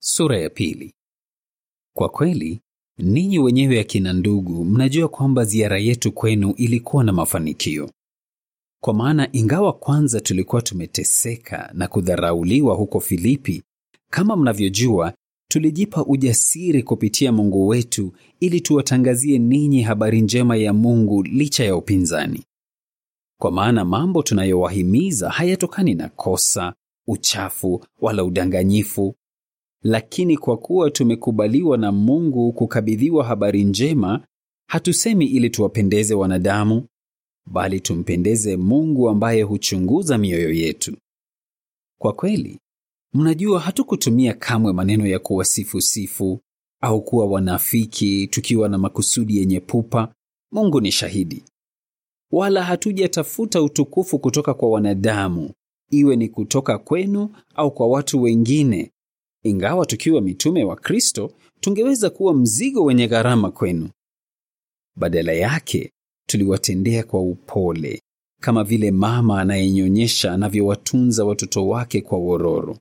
Sura ya pili. Kwa kweli, ninyi wenyewe akina ndugu, mnajua kwamba ziara yetu kwenu ilikuwa na mafanikio. Kwa maana ingawa kwanza tulikuwa tumeteseka na kudharauliwa huko Filipi, kama mnavyojua, tulijipa ujasiri kupitia Mungu wetu ili tuwatangazie ninyi habari njema ya Mungu licha ya upinzani. Kwa maana mambo tunayowahimiza hayatokani na kosa, uchafu wala udanganyifu, lakini kwa kuwa tumekubaliwa na Mungu kukabidhiwa habari njema, hatusemi ili tuwapendeze wanadamu, bali tumpendeze Mungu ambaye huchunguza mioyo yetu. Kwa kweli, mnajua hatukutumia kamwe maneno ya kuwasifu-sifu au kuwa wanafiki tukiwa na makusudi yenye pupa. Mungu ni shahidi. Wala hatujatafuta utukufu kutoka kwa wanadamu, iwe ni kutoka kwenu au kwa watu wengine. Ingawa tukiwa mitume wa Kristo, tungeweza kuwa mzigo wenye gharama kwenu. Badala yake, tuliwatendea kwa upole, kama vile mama anayenyonyesha anavyowatunza watoto wake kwa wororo.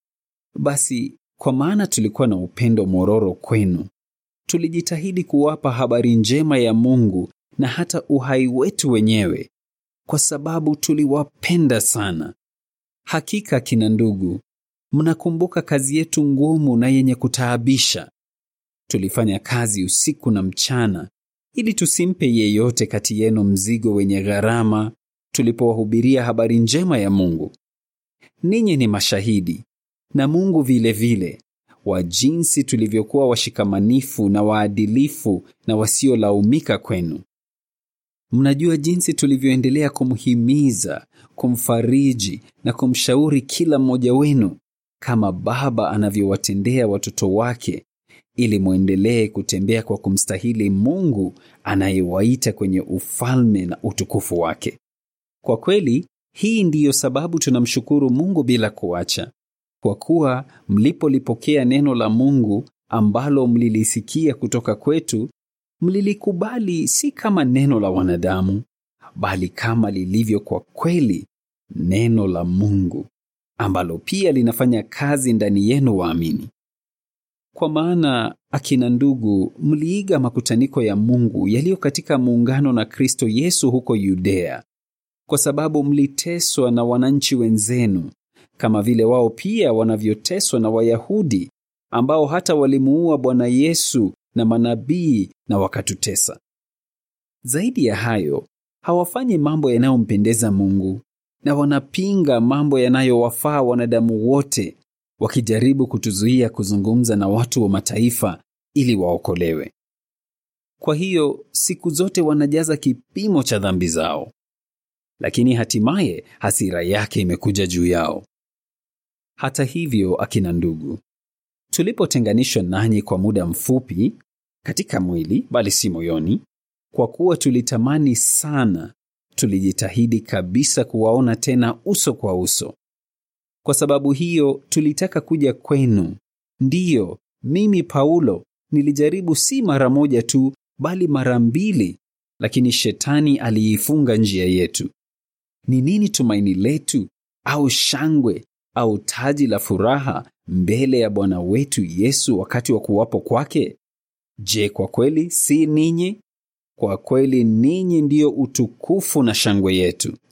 Basi, kwa maana tulikuwa na upendo mororo kwenu, tulijitahidi kuwapa habari njema ya Mungu na hata uhai wetu wenyewe, kwa sababu tuliwapenda sana. Hakika kina ndugu, mnakumbuka kazi yetu ngumu na yenye kutaabisha. Tulifanya kazi usiku na mchana ili tusimpe yeyote kati yenu mzigo wenye gharama tulipowahubiria habari njema ya Mungu. Ninyi ni mashahidi na Mungu vile vile wa jinsi tulivyokuwa washikamanifu na waadilifu na wasiolaumika kwenu. Mnajua jinsi tulivyoendelea kumhimiza, kumfariji na kumshauri kila mmoja wenu kama baba anavyowatendea watoto wake ili mwendelee kutembea kwa kumstahili Mungu anayewaita kwenye ufalme na utukufu wake. Kwa kweli, hii ndiyo sababu tunamshukuru Mungu bila kuacha, kwa kuwa mlipolipokea neno la Mungu ambalo mlilisikia kutoka kwetu, mlilikubali si kama neno la wanadamu, bali kama lilivyo kwa kweli neno la Mungu, ambalo pia linafanya kazi ndani yenu waamini. Kwa maana akina ndugu, mliiga makutaniko ya Mungu yaliyo katika muungano na Kristo Yesu huko Yudea, kwa sababu mliteswa na wananchi wenzenu kama vile wao pia wanavyoteswa na Wayahudi ambao hata walimuua Bwana Yesu na manabii na wakatutesa. Zaidi ya hayo, hawafanyi mambo yanayompendeza Mungu na wanapinga mambo yanayowafaa wanadamu wote wakijaribu kutuzuia kuzungumza na watu wa mataifa ili waokolewe. Kwa hiyo siku zote wanajaza kipimo cha dhambi zao, lakini hatimaye hasira yake imekuja juu yao. Hata hivyo, akina ndugu, tulipotenganishwa nanyi kwa muda mfupi katika mwili, bali si moyoni, kwa kuwa tulitamani sana, tulijitahidi kabisa kuwaona tena uso kwa uso. Kwa sababu hiyo tulitaka kuja kwenu. Ndiyo, mimi Paulo nilijaribu si mara moja tu, bali mara mbili, lakini shetani aliifunga njia yetu. Ni nini tumaini letu au shangwe au taji la furaha mbele ya Bwana wetu Yesu wakati wa kuwapo kwake? Je, kwa kweli si ninyi? Kwa kweli ninyi ndiyo utukufu na shangwe yetu.